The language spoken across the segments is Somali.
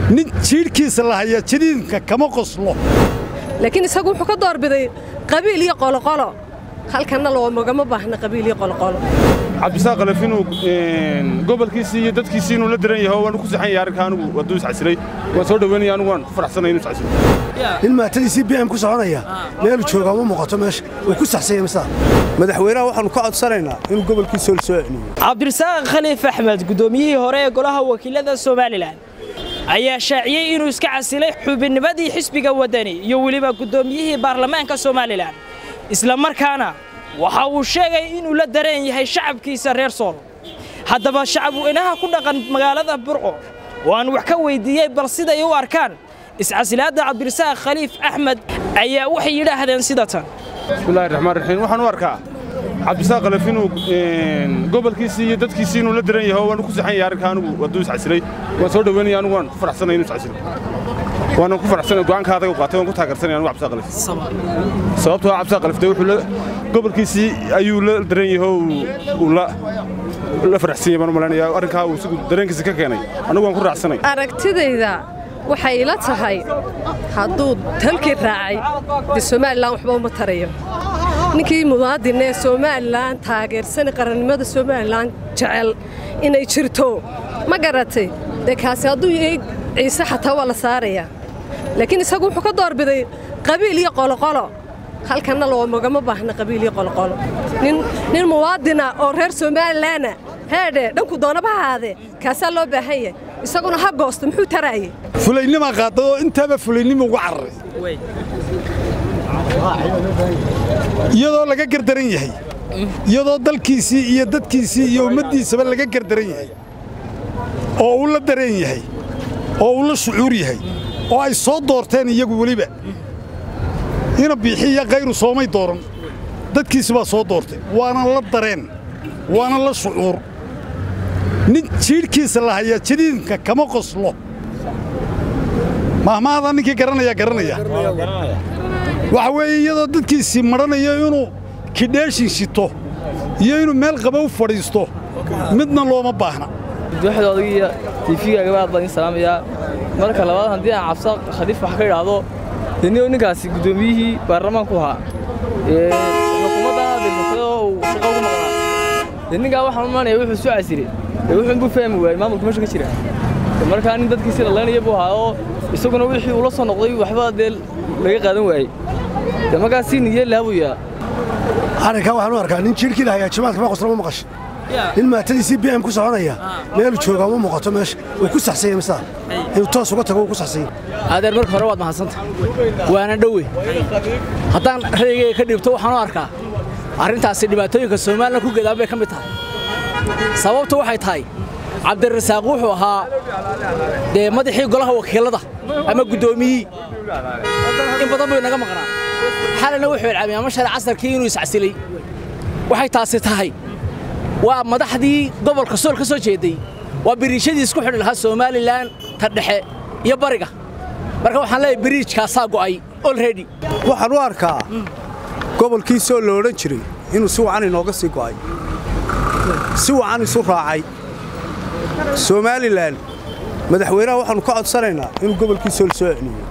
nin jiidhkiisa la haya jadiidka kama qoslo laakiin isagu wuxuu ka doorbiday qabiil iyo qoloqolo halkanna loomagama baahna qabiil iyo qoloqolo cabdisaaq kalef inuu gobolkiisii iyo dadkiisii inuu la diran yahay waanu ku saxan yahay arrinka anigu wadduu iscasilay waan soo dhoweynaya anigu waan ku faraxsanay inuu iscasilo nin maatadiisii bm ku soconaya meelu joogaa ma muuqato meesha uu ku saxsanya masaa madaxweynaha waxaannu ka codsanaynaa inuu gobolkiisa hol soo celiyo cabdirasaaq khaliif axmed guddoomiyihii hore ee golaha wakiilada somalilan ayaa shaaciyey inuu iska casilay xubinnimadii xisbiga waddani iyo weliba guddoomiyihii baarlamaanka somalilan isla markaana waxa uu sheegay inuu la dareen yahay shacabkiisa reer sool haddaba shacabweynaha ku dhaqan magaalada burco oo aan wax ka weyddiiyey bal siday u arkaan iscasilaadda cabdirasaaq khaliif axmed ayaa waxay yidhaahdeen sida tan bismillahi raxmaan raxiim waxaan u arkaa cabdisaaq kalef inuu gobolkiisii iyo dadkiisii inuu la diran yahay waanu ku saxan yahay arrinka anigu wadduu iscasilay waan soo dhoweynaya anigu waan ku faraxsanay inuu iscasilo waanan ku faraxsanay go'aanka adaga qaatay waan ku taageersanay anigu cabdisaaq kalef sababtoo ah cabdisaaq kalef dee wuxuu gobolkiisii ayuu la daran yahay uu la la faraxsan yahay baan u malaynayaa arrinkaa uu isagu dareenkiisa ka keenay anigu waan ku raacsanay aragtidayda waxay ila tahay hadduu talkii raacay dee somalilan waxba uma tarayo ninkii muwaadin ee somalilan taageersani qarannimada somalilan jecel inay jirto ma garatay dee kaasi hadduu yahay ciise xataa waa la saarayaa laakiin isagu wuxuu ka doorbiday qabiil iyo qoloqolo halkanna loomagama baahna qabiil iyo qoloqolo nin muwaadina oo reer somalilanna heedhe dhanku doonaba haadee kaasaa loo baahan yahay isaguna ha goosto muxuu taraayey fulaynnimaa qaadda oo intaaba fulaynima uga cararay iyadoo laga gardaran yahay iyadoo dalkiisii iyo dadkiisii iyo ummaddiisaba laga gardaran yahay oo uu la dareen yahay oo uu la shucuur yahay oo ay soo doorteen iyagu weliba ina biixiya kayru soomay dooran dadkiisi baa soo doortay waana la dareen waana la shucuur nin jiidhkiisa la haya jadiidka kama qoslo mahmahada ninkii garanaya garanaya waxa weeye iyadoo dadkiisii madhanayo inuu kidheeshin shito iyo inuu meel qaba u fadhiisto midna looma baahna madaxdooda iyo tiifigaaga aad baan idin salaamayaa marka labaad haddii aan cabsa khaliif wax ka idhaahdo deni ninkaasi guddoomiyihii baarlamaanku ahaa xukuumadda degmatay oo uu shaqo ugu maqnaa dee ninkaa waxaan u malanaya wuxuu soo casire dee wuxuu inbuu fahmi waayey maamulka meesha ka jira markaa nin dadkiisii dhalaynaya buu ahaa oo isaguna wixii uu la soo noqday waxba dee laga qaadan waayey dee markaa si niye laha buu yahaa arrinkaa waxaan u arkaa nin jiidhkii la hayaa jamaal kama qoslo ma maqashay nin maatadiisii bm ku soconaya meelu joogaa ma muuqato meesha uu ku saxsanya masaa inuu toos uga tago uu ku saxsanya adeer marka hore waad mahadsanta waana dhowe haddaan raygayga ka dhiibto waxaan u arkaa arrintaasi dhibaatooyinka somalilan ku gadaan bay ka mid tahay sababtu waxay tahay cabdirasaaq wuxuu ahaa dee madaxii golaha wakiilada ama guddoomiyii in badan buu inaga maqnaa xalina wuxuu ilcaamiyey ama shalay casarkii inuu iscasilay waxay taasi tahay waa madaxdii gobolka sool ka soo jeeday waa biriishadii isku xidhi lahaa somalilan ta dhexe iyo bariga marka waxaan leeyahay biriijkaasaa go'ay olredy waxaan u arkaa gobolkii sool la odhan jiray inuu si wacan inooga sii go'ay si wacan isu raacay somalilan madaxweynaha waxaannu ka codsanaynaa inuu gobolkii sool soo celiyo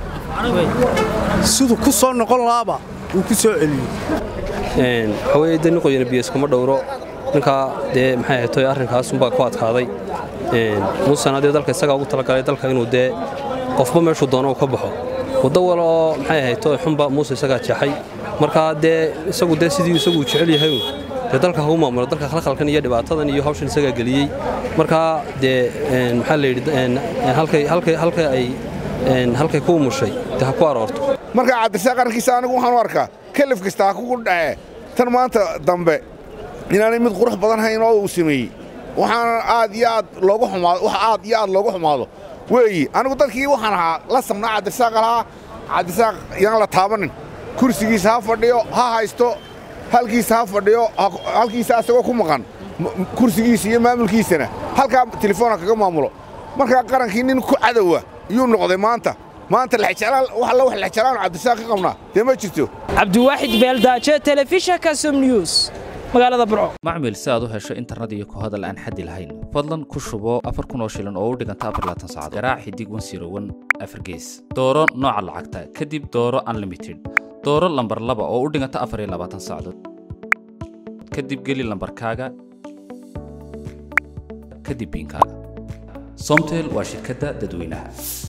siduu ku soo noqon lahaaba uu ku soo celiyo waxaa weeye de nin qoyana biyaskama dhowro ninkaa dee maxay ahaytoy arrinkaasunbaa ku adkaaday muusena dee dalka isagaa ugu talagalay dalka inuu dee qofba meeshuu doono uu ka baxo waddo wal oo maxay ahaytoy xunba muuse isagaa jeexay markaa dee isagu dee sidii isagu jecel yahay dee dalka ha u maamulo dalka khalkhalkan iyo dhibaatadan iyo hawshan isagaa geliyey markaa dee maxaa la yidhi halkay ay halkay ku umushay dee ha ku aroorto markaa cabdisaaq arrinkiisa anigu waxaan u arkaa kalif kasta ha kugu dhacee tan maanta dambe inaanay mid qurux badan hayn oo uu sameeyey waxaana aad iyo aad loogu xumaado wax aad iyo aad loogu xumaado weeyi anigu dadkii waxaan ahaa la samnaa cabdisaaq lahaa cabdisaaq yaan la taabanin kursigiisa ha fadhiyo ha haysto halkiisa ha fadhiyo halkiisa asagoo ku maqan kursigiisa iyo maamulkiisana halkaa telefoona kaga maamulo markaa qarankii nin ku cadowa yuu noqday maanta maanta lexjeclaan wax alla wax lexjeclaan cabdisaaq ka qabnaa dee ma jirto cabdiwaaxid beeldaaje telefishanka som news magaalada burco macmil si aad u hesho internet iyo ku hadal aan xaddi lahayn fadlan ku shubo afar kun oo shilin oo u dhiganta afar laatan saacadood garaac xidig wan siro wan afar gees dooro nooca lacagta kadib dooro unlimited dooro lambar laba oo u dhiganta afar iyo labaatan saacadood kadib geli lambarkaaga kadib biinkaaga somtel waa shirkadda dadweynaha